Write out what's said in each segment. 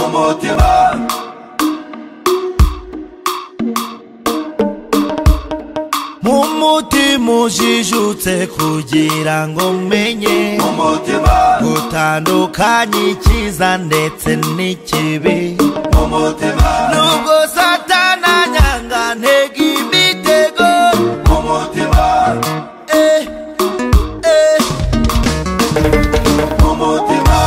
umutima nk'umutima ujijutse kugira ngo menye umutima gutandukanya icyiza ndetse n'ikibi umutima nubwo satananyanga ntega imitego umutima eh, eh. umutima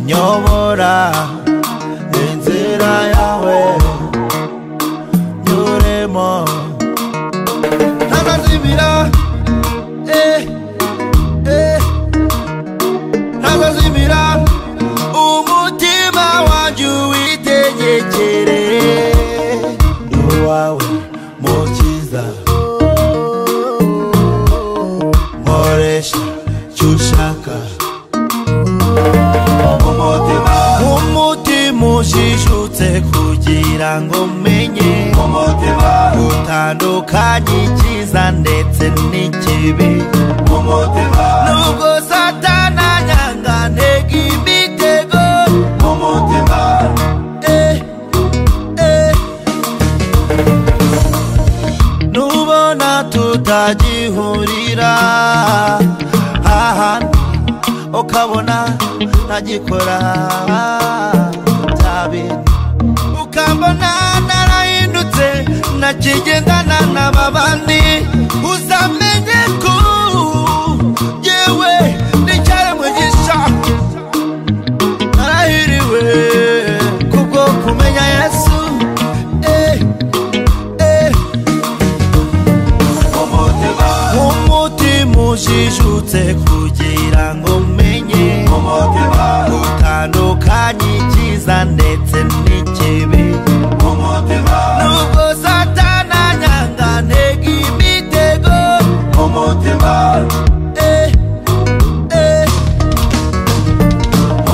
nyobora inzira yawe nyuremo ntazazimira eh, eh, ntazazimira umutima wanjye uwitegekere uwawe mukiza nkoresha icyo ushaka umutima umutima ujijutse kugira ngo umenye umutima gutandukanya icyiza ndetse n'ikibi umutima nubwo satananyanga ntega imitego umutima eh, eh. nubona tutagihurira ahandi ukabona ntagikora bya bintu ukambona narahindutse nakigendana n'ababandi uzamenye ko yewe n'icyaremwe gishya narahiriwe kubwo kumenya yesu eh, eh. umutima umutima ujijutse kugira ngo umenye umutima utandukanye icyiza ndetse n'ikibi umutima nubwo satananyanga ntega imitego umutima eh, eh.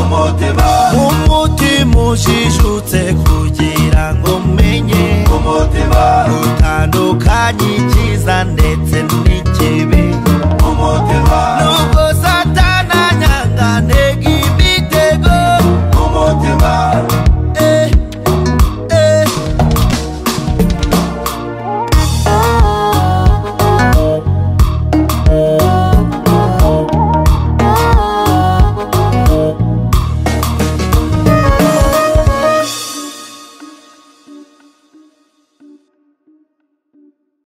umutima umutima ujijutse kugira ngo umenye umutima utandukanye icyiza ndetse